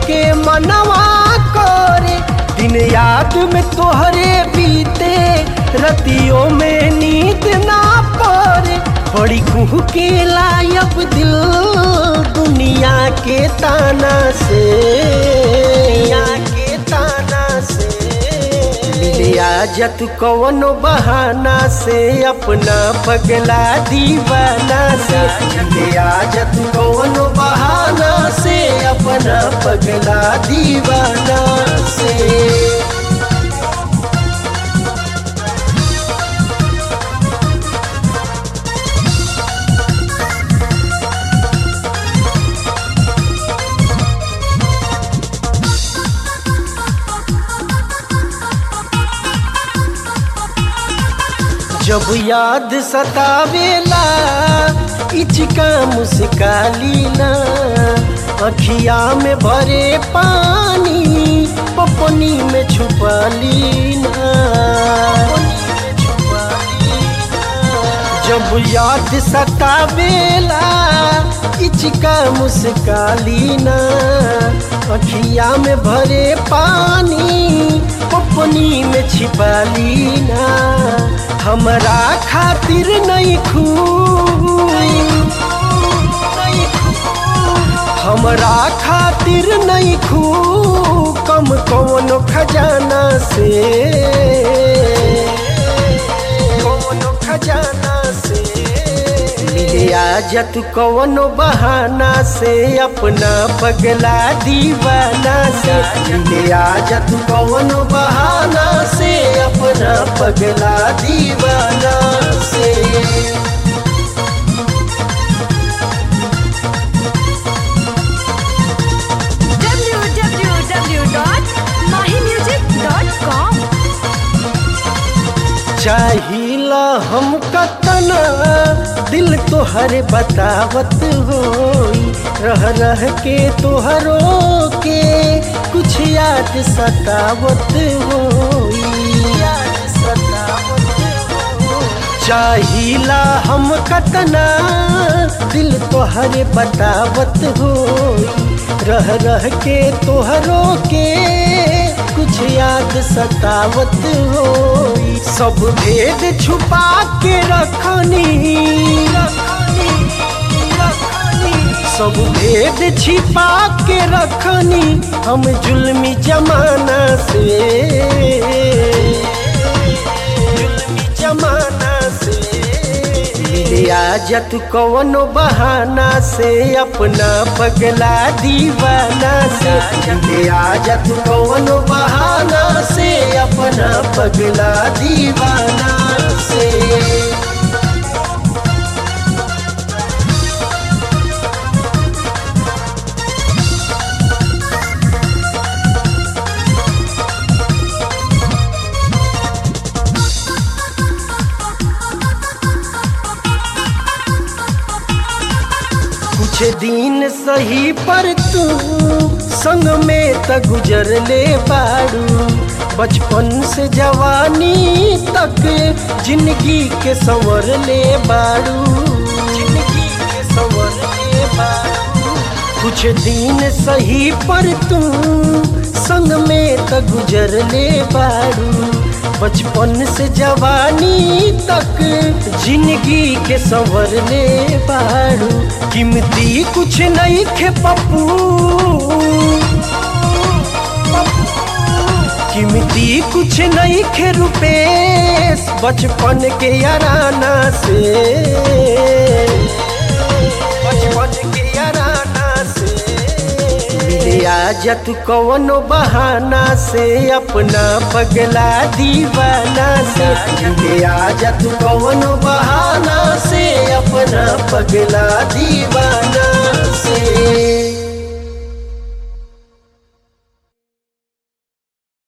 के मनवा करे दिन याद में तोहरे बीते रतियों में नींद ना पड़े बड़ी कुह के लायब दिल दुनिया के ताना से दुनिया के ताना से मिले आजत कौनो बहाना से अपना पगला दीवाना से मिले आजत कौनो बहाना से अपना पगला दीवाना से जब याद सतावेला इचका मुस्कालीना अखिया में भरे पानी पपनी में छुपा लीना जब याद सतावेला इचका मुस्कालीना अखिया में भरे पानी पपनी में छिपा लीना हमरा खातिर नहीं खू हमरा खातिर नहीं खू कम कौनो खजाना से कौनो खजाना से मिले आजत कौनो बहाना से अपना पगला दीवाना से मिले आजत कौनो बहाना से अपना पगला दीवाना से www.mahimusic.com चाहिला हम कतना दिल तोहरे बतावत होई रह रह के तोहरो के कुछ याद सतावत होई याद सतावत होई। चाहिला हम कतना दिल तोहरे बतावत होई रह रह के तोहरो के कुछ याद सतावत होई सब भेद छुपा के रखनी सब भेद छिपा के रखनी हम जुल्मी जमाना से जुल्मी जमाना से मिले आजत कौनो बहाना से अपना पगला दीवाना से मिले आजत कौनो बहाना से अपना पगला दीवाना से कुछ दिन सही पर तू संग में त गुजर ले बाड़ू बचपन से जवानी तक जिंदगी के संवर ले बाड़ू जिंदगी के संवर ले बाड़ू कुछ दिन सही पर तू संग में त गुजर ले बाड़ू बचपन से जवानी तक जिंदगी के संवर ले बाड़ू कीमती कुछ नहीं खे पप्पू कीमती कुछ नहीं खे रुपेश बचपन के याराना से बचपन के याराना से मिले आजत कौनो बहाना से अपना पगला दीवाना से मिले आजत कौनो बहाना से अपना पगला दीवाना से